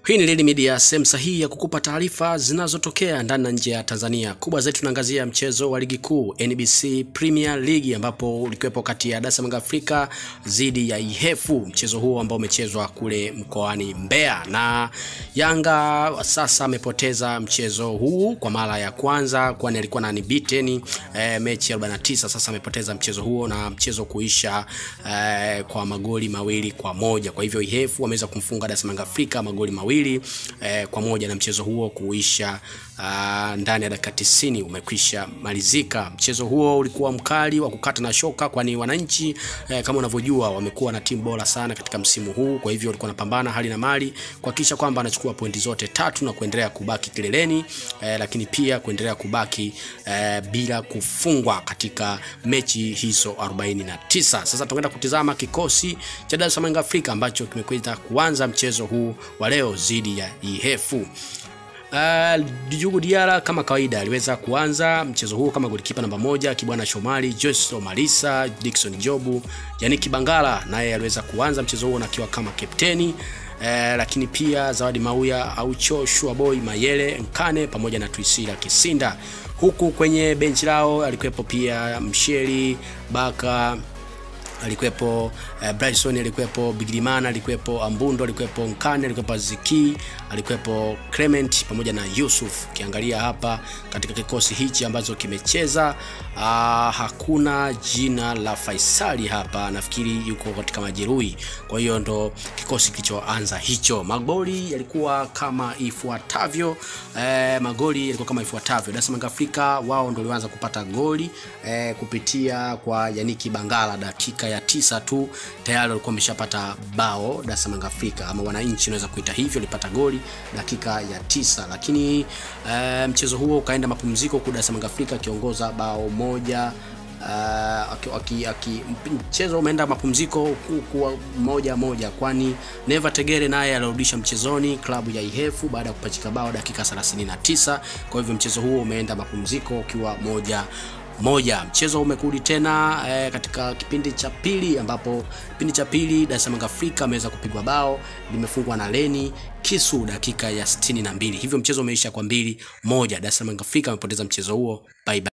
Hii ni Lili Media, sehemu sahihi ya kukupa taarifa zinazotokea ndani na nje ya Tanzania. Kubwa zaidi tunaangazia mchezo wa ligi kuu NBC Premier League ambapo ulikuwepo kati ya Dar es Salaam Afrika dhidi ya Ihefu, mchezo huo ambao umechezwa kule mkoani Mbeya, na Yanga sasa amepoteza mchezo huu kwa mara ya kwanza, kwani alikuwa na unbeaten eh, mechi 49. Sasa amepoteza mchezo huo na mchezo kuisha eh, kwa magoli mawili kwa moja. Kwa hivyo Ihefu wameweza kumfunga Dar es Salaam Afrika magoli mawili eh, kwa moja na mchezo huo kuisha uh, ndani ya dakika 90 umekwisha malizika. Mchezo huo ulikuwa mkali wa kukata na shoka, kwani wananchi eh, kama unavyojua wamekuwa na timu bora sana katika msimu huu. Kwa hivyo walikuwa wanapambana hali na mali kuhakikisha kwamba anachukua pointi zote tatu na kuendelea kubaki kileleni eh, lakini pia kuendelea kubaki eh, bila kufungwa katika mechi hizo 49. Sasa tunakwenda kutizama kikosi cha Dar es Salaam Afrika ambacho kimekwenda kuanza mchezo huu wa leo dhidi ya Ihefu. Uh, Djugu Diara kama kawaida aliweza kuanza mchezo huu kama golikipa namba moja, Kibwana Shomari, Joyce Malisa, Dickson Jobu, Yannick Bangala naye aliweza kuanza mchezo huo akiwa kama kapteni. Eh, lakini pia Zawadi Mauya, Aucho, Shuaboy, Mayele, Nkane pamoja na Tuisila Kisinda. Huku kwenye benchi lao alikuwepo pia Msheli Baka alikuwepo uh, Bryson alikuwepo Bigirimana alikuwepo Ambundo alikuwepo Nkane alikuwepo Ziki alikuwepo Clement pamoja na Yusuf. Ukiangalia hapa katika kikosi hichi ambacho kimecheza uh, hakuna jina la Faisali hapa, nafikiri yuko katika majeruhi. Kwa hiyo ndo kikosi kilichoanza hicho. Magoli yalikuwa kama ifuatavyo eh, magoli yalikuwa kama ifuatavyo. Dar es Salaam Afrika wao ndo walianza kupata goli eh, kupitia kwa Yaniki Bangala dakika ya tisa tu tayari walikuwa wameshapata bao Dar es Salaam Afrika, ama wananchi unaweza kuita hivyo, walipata goli dakika ya tisa, lakini e, mchezo huo ukaenda mapumziko huku Dar es Salaam Afrika akiongoza bao moja. Uh, aki, aki, aki, mchezo umeenda mapumziko kuwa moja moja, kwani Neva Tegere naye alirudisha mchezoni klabu ya Ihefu baada ya kupachika bao dakika 39. Kwa hivyo mchezo huo umeenda mapumziko ukiwa moja moja. Mchezo umekurudi tena e, katika kipindi cha pili ambapo kipindi cha pili Dar es Salaam Afrika ameweza kupigwa bao limefungwa na Leni Kisu dakika ya 62. Hivyo mchezo umeisha kwa mbili moja. Dar es Salaam Afrika amepoteza mchezo huo. Bye bye.